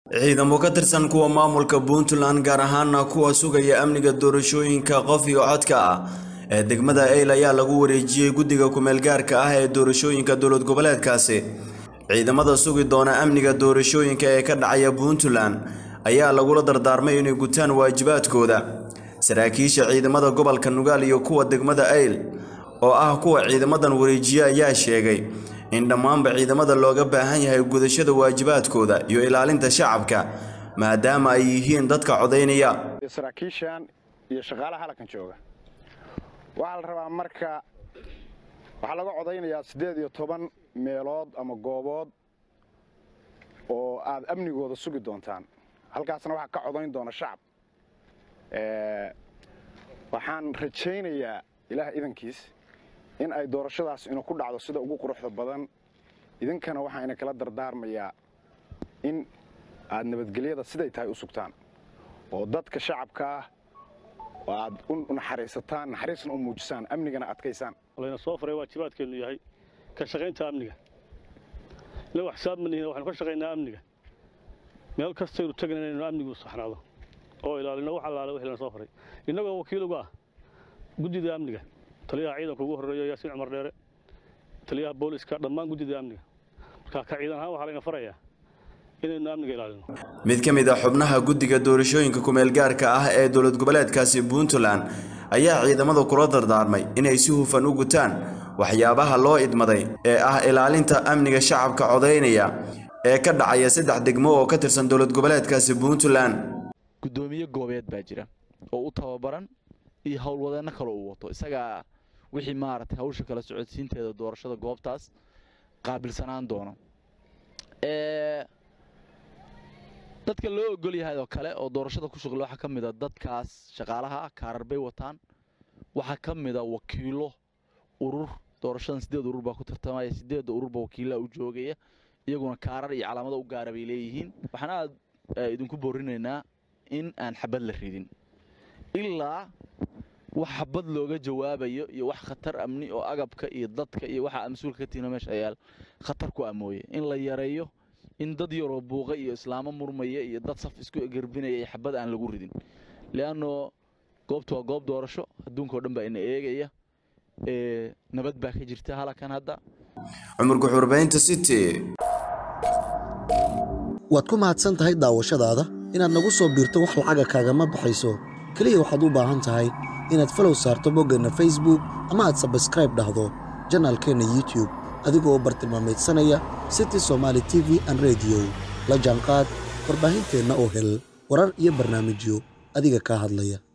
ciidamo ka tirsan kuwa maamulka puntland gaar ahaana kuwa sugaya amniga doorashooyinka qof iyo codka ah ee degmada eyl ayaa lagu wareejiyey guddiga kumeelgaarka ah ee doorashooyinka dowlad goboleedkaasi ciidamada sugi doona amniga doorashooyinka ee ka dhacaya puntland ayaa lagula dardaarmay inay gutaan waajibaadkooda saraakiisha ciidamada gobolka nugaal iyo kuwa degmada eyl oo ah kuwa ciidamadan wareejiye ayaa sheegay in dhammaanba ciidamada looga baahan yahay gudashada waajibaadkooda iyo ilaalinta shacabka maadaama ay yihiin dadka codaynaya saraakiishan iyo shaqaalaha halkan jooga waxaa la rabaa marka waxaa laga codaynayaa siddeed iyo toban meelood ama goobood oo aad amnigooda sugi doontaan halkaasna waxaa ka codayn doona shacab waxaan rajaynayaa ilaah idankiis in ay doorashadaas ina ku dhacdo sida ugu quruxda badan idinkana waxaa ina kala dardaarmayaa in aad nabadgelyada siday tahay u sugtaan oo dadka shacabka ah oo aad u naxariisataan naxariisna u muujisaan amnigana adkaysaan layna soo faray waajibaadkeennu yahay ka shaqaynta amniga ila wax xisaab manihin waxaynu ka shaqaynaa amniga meel kastaynu tagana inaynu amnigu saxnaado oo ilaalino wax allaale wixii lana soo faray innagoo wakiil uga ah guddida amniga taliyaha ciidanka ugu horreeya yaasiin cumar dheere taliyaha booliska dhammaan guddida amniga marka ka ciidan ahaan waxaa layna farayaa inaynu amniga ilaalino mid ka mid a xubnaha guddiga doorashooyinka kumeelgaarka ah ee dowlad goboleedkaasi puntland ayaa ciidamada kula dardaarmay inay si hufan u gutaan waxyaabaha loo idmaday ee ah ilaalinta amniga shacabka codaynaya ee ka dhacaya saddex degmo oo ka tirsan dowlad goboleedkaasi puntland guddoomiye goobeed baa jira oo u tababaran iyo howlwadeenno kale uu wato isagaa wixii maaragtay hawsha kala socodsiinteeda doorashada goobtaas qaabilsanaan doono dadka loo ogol yahay oo kale oo doorashada ku shuqla waxaa ka mid a dadkaas shaqaalaha ah kaarar bay wataan waxaa ka mid a wakiilo urur doorashadan siddeed urur baa ku tartamaya siddeedda ururba wakiillaa u joogaya iyaguna kaarar iyo calaamado u gaara bay leeyihiin waxaan aad idinku boorinaynaa in aan xabad la ridin ilaa wax xabad looga jawaabayo iyo wax khatar amni oo agabka iyo dadka iyo waxa mas-uulka ka tiina meesha ayaal khatar ku amooye in la yareeyo in dad yaroo buuqa iyo islaamo murmaya iyo dad saf isku gerbinaya iyo xabad aan lagu ridin leanno goobtu waa goob doorasho adduunkao dhan baa ina eegaya nabad baa ka jirta halakan hadda cumar guxurbaynta city waad ku mahadsan tahay daawashadaada inaad nagu soo biirto wax lacaga kaagama baxayso keliya waxaad u baahan tahay inaad falow saarto boggeenna facebook ama aad sabskraib dhahdo janaalkeenna youtube adigoo bartilmaamaydsanaya city somaali t v an rediyo la jaanqaad warbaahinteenna oo hel warar iyo barnaamijyo adiga kaa hadlaya